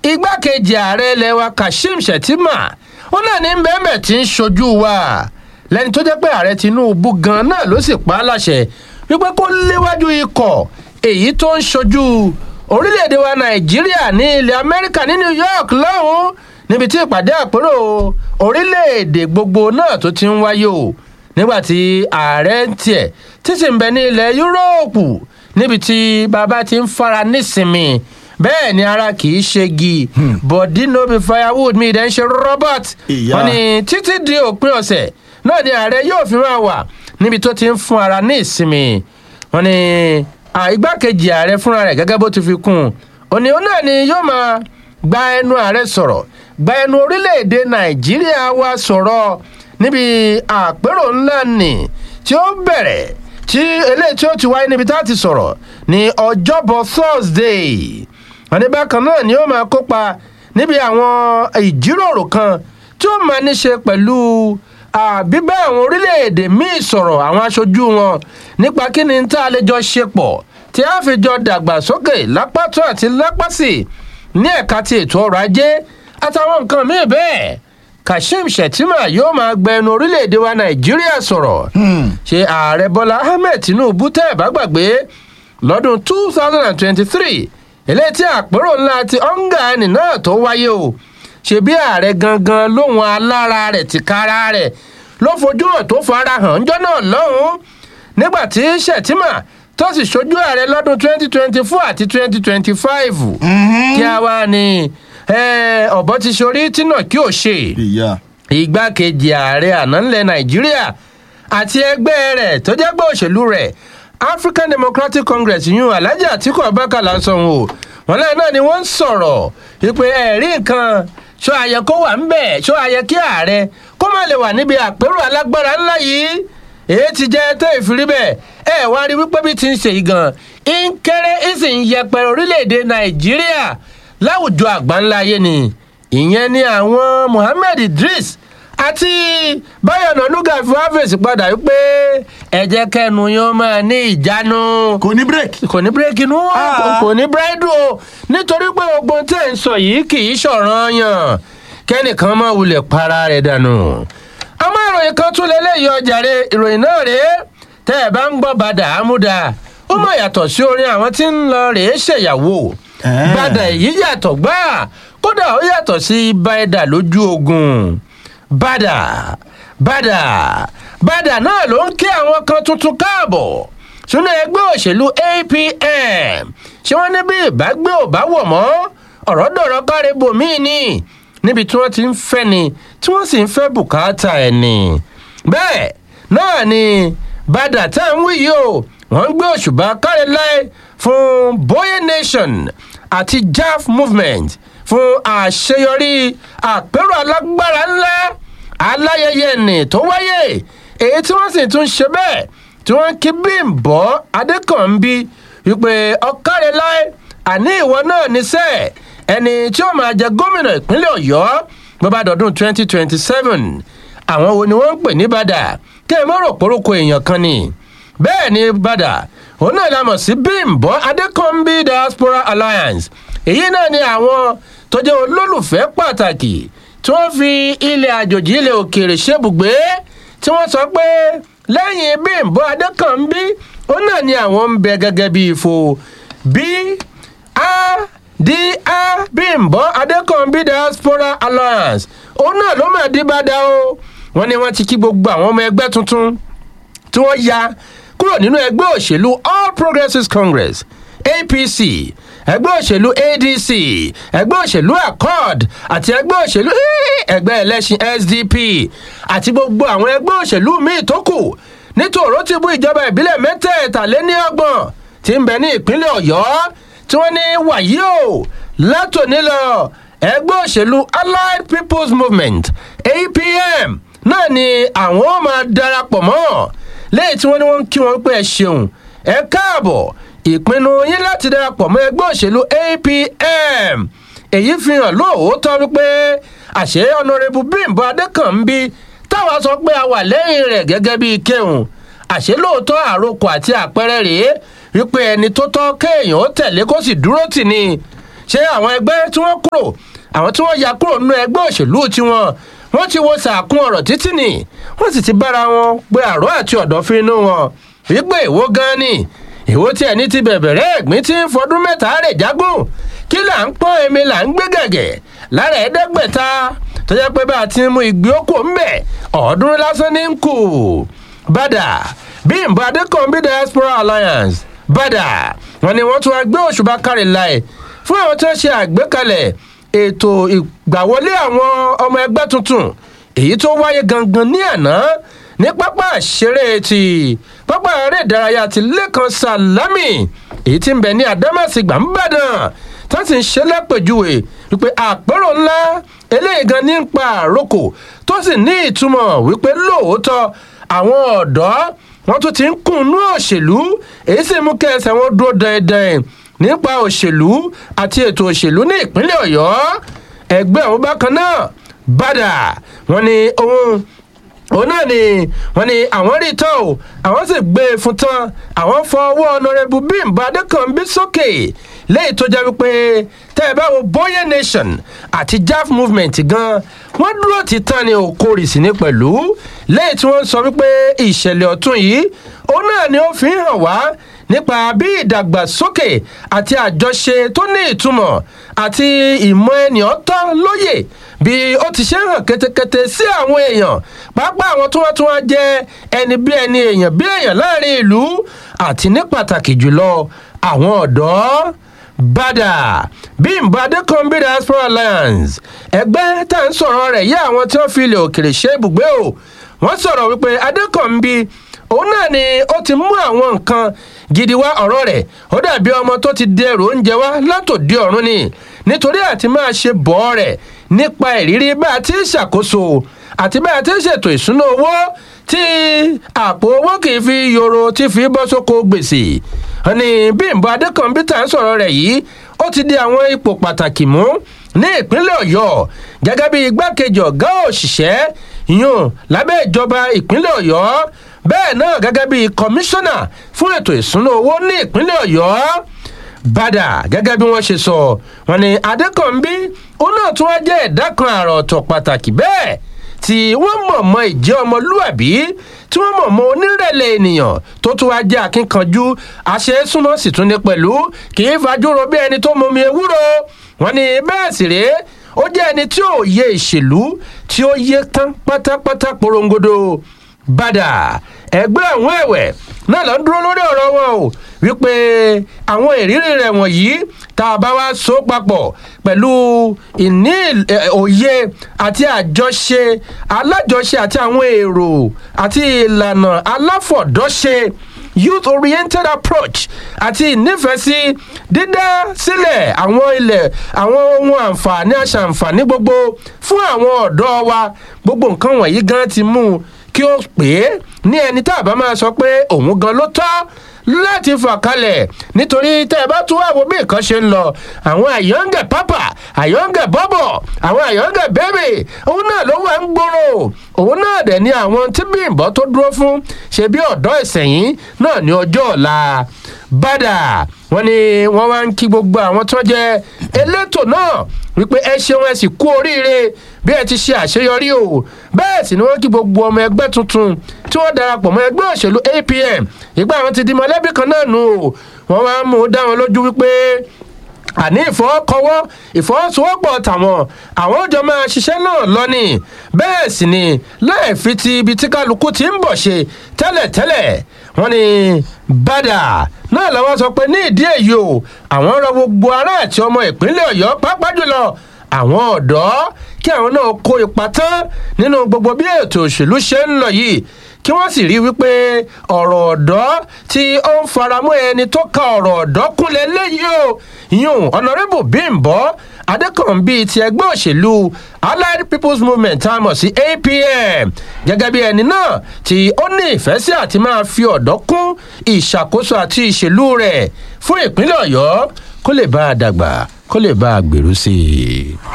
igbákejì ààrẹ ilẹ̀ wa kashim shettima ó náà ní bẹ́ẹ̀mẹ̀ tí ń ṣojú wa lẹ́ni tó jẹ́ pé ààrẹ tinubu gan náà ló sì pa á láṣẹ wípé kó léwájú ikọ̀ èyí tó ń ṣojú orílẹ̀-èdè wa nàìjíríà ní ilẹ̀ amẹ́ríkà ní new york lọ́hùn níbi tí ìpàdé àpérò orílẹ̀-èdè gbogbo náà tó ti ń wáyé o nígbàtí ààrẹ ń tiẹ̀ tí sì ń bẹ ní ilẹ̀ yúróòpù níbi tí bàbá ti ń fara nísinmi bẹ́ẹ̀ ni ara kì í ṣegi bọ̀dí no be firewood mi ìdẹ́ ń ṣe robert Ìyá. wọn ni títí di òpin ọ̀sẹ̀ náà ni ààrẹ yóò fi máa wà níbi tó ti ń fún ara ní ìsinmi wọn ni à, igbákejì ààrẹ fúnra rẹ̀ gẹ́gẹ́ bó ti fi kún un òní òun náà ni yóò máa gba ẹnu ààrẹ sọ̀rọ̀ gba ẹnu orílẹ̀-èdè nàìjíríà wa sọ̀rọ̀ níbi àpérò ńlá nì tí ó bẹ̀rẹ̀ tí eléyìí tí ó ti wáyé níbi tá a ti sọ̀rọ̀ ní ọjọ́bọ̀ thursday wọn ní bákan náà ni ó máa kópa níbi àwọn ìjíròrò kan tí ó máa ní ṣe pẹ̀lú à, bíbá àwọn orílẹ̀-èdè míì sọ̀rọ̀ àwọn aṣojú wọn nípa kí ni tá a lè jọ ṣe pọ̀ tí a fi jọ dàgbàsókè lápátó àti lápásì ní ẹ̀ka ti ètò ọrọ̀ ajé àtàwọn nǹkan míì bẹ́ẹ̀ kashim shettima yóò máa gbẹnu orílẹ̀-èdè wa nàìjíríà sọ̀rọ̀ ṣe ààrẹ bọ́lá ahmed tinubu tẹ́ ẹ̀ bá gbàgbé lọ́dún two thousand and twenty-three eléyìí tí àpérò ńlá ti ọ̀ngàánì náà tó wáyé o ṣebí ààrẹ gangan lóhun alára rẹ̀ tìkára rẹ̀ ló fojú hàn tó fara hàn ńjọ́ náà lọ́hùn-ún nígbà tí shettima tó sì ṣojú ààrẹ lọ́dún twenty twenty four àti twenty twenty five kí a wá ní eh, ọ̀bọ ti ṣorí tí náà kí ò ṣe ìyá igbákejì ààrẹ àná ńlẹ̀ nàìjíríà àti ẹgbẹ́ rẹ̀ tó jẹ́ pé òṣèlú rẹ̀ african democratic congress yún alhaji atiku abubakar lásán o wọn lẹ́yìn náà ni wọ́n ń sọ̀rọ̀ wípé ẹ̀rí nǹkan ṣó àyẹ kó wà ń bẹ̀ ṣó àyẹ kí ààrẹ kó má lè wà níbi àpérò alágbára ńlá yìí èyí ti jẹ́ tó ìfìrí bẹ́ẹ̀ ẹ wá rí wípé bí ti ń ṣe yìí gan ń kéré ń sì ń yẹpẹrẹ orílẹ̀-èdè nàìjíríà láwùjọ àgbáńlá ayé ni ìyẹn ni àwọn mohammed idris àti báyọ̀ nànúgà fi wá fèsì padà wípé ẹ̀jẹ̀ kẹnu yóò máa ní ìjánu kò ní bírèkì. kò ní bírèkì inú wọn Ah. kò- kò ní bírèdù o nítorí pé gbogbo tẹ̀ ń sọ yìí kì í ṣọ̀ràn yàn kẹ́nìkan máa wulẹ̀ para rẹ̀ dànù. àmọ́ ìròyìn kan tún lélẹ́yìí ọjàre ìròyìn náà rèé tẹ́ ẹ̀ bá ń gbọ́ bàdà àmúdà ó mọ̀ yàtọ̀ sí orin àwọn tí ń lọ rèé ṣèyàwó Eh. bàdà èyí yàtọ̀ gbáà kódà ó yàtọ̀ sí bàdà lójú ogun bàdà bàdà bàdà náà ló ń kí àwọn kan tuntun káàbọ̀ sínú ẹgbẹ́ òṣèlú apm ṣé wọ́n ní bí ìbágbé ò bá wọ̀ mọ́ ọ̀rọ̀ dọ̀rọ̀ káre bòmíì ni níbi tí wọ́n ti ń fẹ́ ni tí wọ́n sì ń fẹ́ bùkátà ẹ̀ ni bẹ́ẹ̀ náà ni bàdà tá à ń wí yìí o wọ́n ń gbé òṣùbà káre láì fún boye nation àti jaf movement fún àṣeyọrí àpérò alágbára ńlá aláyẹyẹ nì tó wáyé èyí tí wọ́n sì tún ṣe bẹ́ẹ̀ tí wọ́n kí bímbọ́ adékànbí wípé ọ̀kárẹ̀ láì àní ìwọ náà níṣẹ́ ẹni tí ó máa jẹ gómìnà ìpínlẹ̀ ọ̀yọ́ bọ́bá dọ̀dún twenty twenty seven àwọn wo ni wọ́n ń pè ní bàdà kí ẹ mọ̀ rò porúkọ èèyàn kan ni bẹ́ẹ̀ ni bàdà òun náà la mọ̀ sí bímbọ́ adékànbí diaspora alliance èyí náà ni àwọn tó jẹ́ olólùfẹ́ pàtàkì tí wọ́n fi ilẹ̀ àjòjì ilẹ̀ òkèèrè ṣebùgbé tí wọ́n sọ pé lẹ́yìn bímbọ́ adékànbí òun náà ni àwọn ń bẹ gẹ́gẹ́ bí ifo bí a di a bímbọ́ adékànbí diaspora alliance òun náà ló máa dí bá dá o wọ́n ní wọ́n ti kí gbogbo àwọn ọmọ ẹgbẹ́ tuntun tí wọ́n ya kúrò nínú ẹgbẹ́ òṣèlú all progressives congress apc ẹgbẹ́ òṣèlú adc ẹgbẹ́ òṣèlú accord àti ẹgbẹ́ òṣèlú ẹgbẹ́ ẹlẹ́sìn sdp àti gbogbo àwọn ẹgbẹ́ òṣèlú míì tó kù nítorò ti bú ìjọba ìbílẹ̀ mẹ́tẹ̀ẹ̀tàléníọgbọ̀n tí ń bẹ ní ìpínlẹ̀ ọ̀yọ́ tí wọ́n ní wàyí o látòní lọ ẹgbẹ́ òṣèlú allied people's movement apm náà ni àwọn ó máa darapọ̀ mọ́ lẹ́yìn tí wọ́n ní wọ́n ń kí wọn pé ẹ ṣeun ẹ káàbọ̀ ìpinnu yín láti darapọ̀ mọ́ ẹgbẹ́ òṣèlú apm èyí fi hàn lóòótọ́ wípé àṣẹ ọ̀nàrẹ́bù bímbọ adékànbí táwa sọ pé a wà lẹ́yìn rẹ̀ gẹ́gẹ́ bíi kéhùn àṣẹ lóòótọ́ àròkọ àti àpẹẹrẹ rèé wípé ẹni tó tọ́ kéèyàn ó tẹ̀lé kó sì dúró tì ní ṣé àwọn ẹgbẹ́ tí wọ́n kúrò àwọn tí wọ́n ya kúrò nínú ẹgbẹ́ òṣèlú tiwọn wọ́n ti wo sàkún ọ̀rọ̀ títí nì wọ́n sì ti bára wọn pé àrò àti ọ̀dọ̀fin inú wọn wípé èwo gan ni èwo tí ẹni ti bẹ̀bẹ̀rẹ̀ ẹ̀gbín tí ń fọdún mẹ́ta rẹ̀ jágùn kí là ń pọ́n èmi là ń gbé gẹ̀gẹ̀ lára ẹ̀ẹ́dẹ́gbẹ̀ta tó jẹ́ pé bá a ti mú ìgbé okò ń bẹ̀ ọ̀ọ́dúnrún lásán ní ń kù bàdà bímbọ adékànbí diaspora alliance bàdà wọn ni wọ́n tún wá gbé òṣùbà kárí láì fún àwọn tí wọ́n ṣe àgbékalẹ̀ ètò ìgbàwọlé àwọn ọmọ ẹgbẹ́ tuntun èyí tó wáyé gangan ní àná ní pápá àṣeré ti pápá eré ìdárayá ti lẹ́kan sàlámì èyí tí ń bẹ ní àdámàsìgbà ń bàdàn tó sì ń ṣe lápèjúwe wípé àpérò ńlá eléyìí gan ní ń pa àrokò tó sì ní ìtumọ̀ wípé lóòótọ́ àwọn ọ̀dọ́ wọn tún ti ń kùnú òṣèlú èyí sì mú kẹsẹ̀ wọn dúró dandan nípa òṣèlú àti ètò òṣèlú ní ìpínlẹ̀ ọ̀yọ́ ẹgbẹ́ àwọn bákan náà bàdà wọn ni ohun òun náà ni wọn ni àwọn rí tán o àwọn sì gbé e fún tán àwọn fọ ọwọ́ ọ̀nàrẹ́bù bímbà adékànbí sókè léyìí tó jẹ́ wípé tẹ́ ẹ bá wo boye nation àti jaf movement gan wọ́n dúró ti tán ni òkórì sí ní pẹ̀lú léyìí tí wọ́n sọ wípé ìṣẹ̀lẹ̀ ọ̀tún yìí òun náà ni ó fi hàn wá nípa bí ìdàgbàsókè àti àjọṣe tó ní ìtumọ̀ àti ìmọ̀ ènìyàn tán lóye bí ó ti ṣe hàn ketekete sí àwọn èèyàn pàápàá àwọn tí wọ́n tún wá jẹ́ ẹni bí ẹni èèyàn bí èèyàn láàrin ìlú àti ní pàtàkì jùlọ àwọn ọ̀dọ́ bàdà bímbọ adékànbí diaspora alliance ẹgbẹ́ tá à ń sọ̀rọ̀ rẹ̀ yí àwọn tí wọ́n fi ilẹ̀ òkèrè ṣe ibùgbé o wọ́n sọ̀rọ̀ wípé adékànbí òun náà ni ó ti mú àwọn nǹkan gidi wá ọ̀rọ̀ rẹ̀ ó dàbí ọmọ tó ti dẹrù oúnjẹ wá látòdì ọ̀run ni nítorí àti máa ṣe bọ́ rẹ̀ nípa ìrírí bá a ti ń ṣàkóso àti bá a ti ń ṣètò ìṣúná owó tí àpò owó kì í fi yòrò tí fi bọ́ sóko gbèsè ní bímbọ adékànbí tá à ń sọ̀rọ̀ rẹ̀ yìí ó ti di àwọn ipò pàtàkì mú ní ìpínlẹ̀ ọ̀yọ́ gẹ́gẹ́ bí igbákejì ọ̀gá òṣìṣẹ́ yún lábẹ́ ìjọba ìpínlẹ̀ ọ̀yọ́ bẹ́ẹ̀ náà gẹ́gẹ́ bí kọmíṣánná fún ètò ìṣúná owó ní ìpínlẹ̀ ọ̀yọ́ bàdà gẹ́gẹ́ bí wọ́n ṣe sọ wọn ni adékànbí òun náà tún wá jẹ́ ẹ̀dá kan àrà ọ̀tọ̀ pàtàkì bẹ́ẹ̀ tí wọ́n mọ̀ mọ́ ìjẹ́ ọmọlúàbí tí wọ́n mọ̀ mọ́ onírẹ̀lẹ̀ ènìyàn tó tún wá jẹ́ akínkanjú àṣeésúnmọ́ sì tún ní pẹ̀lú kì í fajúro bí ẹni tó mọmi ewúro wọn ni bẹ́ẹ̀ sì rèé ó jẹ́ ẹni tí ò yẹ ìṣèlú tí ó yẹ tán pátápátá porongodo bàdà ẹgbẹ́ àwọn ẹ̀wẹ̀ náà lọ ń dúró lórí ọ̀rọ̀ wọn o wípé àwọn ìrírí rẹ̀ wọ̀nyí tá a bá wá so papọ̀ pẹ̀lú ìní òye àti àjọṣe alájọṣe àti àwọn èrò àti ìlànà aláfọ̀dọ́ṣe youth oriented approach àti ìnífẹ̀ẹ́sí dídá sílẹ̀ àwọn ilẹ̀ àwọn ohun àǹfààní aṣàǹfààní gbogbo fún àwọn ọ̀dọ́ wa gbogbo nǹkan wọ̀nyí gan ti mú un kí ó pè é ní ẹni tá a bá máa sọ pé òun gan ló tọ́ láti fà kalẹ̀ nítorí tẹ́ ẹ bá tún wá wo bí nǹkan ṣe ń lọ àwọn àyọ̀ǹgẹ̀ pápá àyọ̀ǹgẹ̀ bọ́bọ̀ àwọn àyọ̀ǹgẹ̀ bẹ́bẹ̀ òun náà ló wà ń gbòòrò òun náà dẹ̀ ni àwọn tí bímbọ́ tó dúró fún ṣe bí ọ̀dọ́ ìsẹ̀yìn náà ní ọjọ́ ọ̀la bàdà wọn ni wọn wá ń kí gbogbo àwọn tó jẹ elétò náà wípé ẹ ṣeun ẹ sì kú oríire bí ẹ ti ṣe àṣeyọrí o bẹ́ẹ̀ sì ni wọ́n kí gbogbo ọmọ ẹgbẹ́ tuntun tí wọ́n darapọ̀ mọ́ ẹgbẹ́ òṣèlú apm ìgbà àwọn ti di mọ̀lẹ́bí kan náà nù o wọ́n wá ń mú un dá wọn lójú wípé àní ìfọwọ́kọwọ́ ìfọwọ́sowọ́pọ̀ tàwọn àwọn òjò máa ṣiṣẹ́ náà lọ́nì bẹ́ẹ̀ sì ni láì fi ti ibi tí kálukú ti ń bọ̀ ṣe tẹ́lẹ̀tẹ́lẹ̀ wọ́n ní bàdà náà làwọn sọ pé ní ìdí èyí o àwọn rọ gbogbo ará àti ọmọ ìpínlẹ̀ ọ̀yọ́ pápá jùlọ àwọn ọ̀dọ́ kí àwọn náà kó ipa tán nínú gbogbo bí ètò òṣèlú ṣe ń lọ yìí kí wọ́n sì rí wípé ọ̀rọ̀ ọ̀dọ́ tí ó ń faramọ́ ẹni tó ka ọ̀rọ̀ ọ̀dọ́ kúnlẹ̀ léyìí o yún ọ̀nàrẹ́bù bímbọ́ adékànbí ti ẹgbẹ́ òṣèlú allied people's movement tá a mọ̀ sí apm gẹ́gẹ́ bí ẹni náà tí ó ní ìfẹ́ sí àti máa fi ọ̀dọ́ kún ìṣàkóso àti ìṣèlú rẹ̀ fún ìpínlẹ̀ ọ̀yọ́ kó lè bá a dàgbà kó lè bá a gbèrú sí i.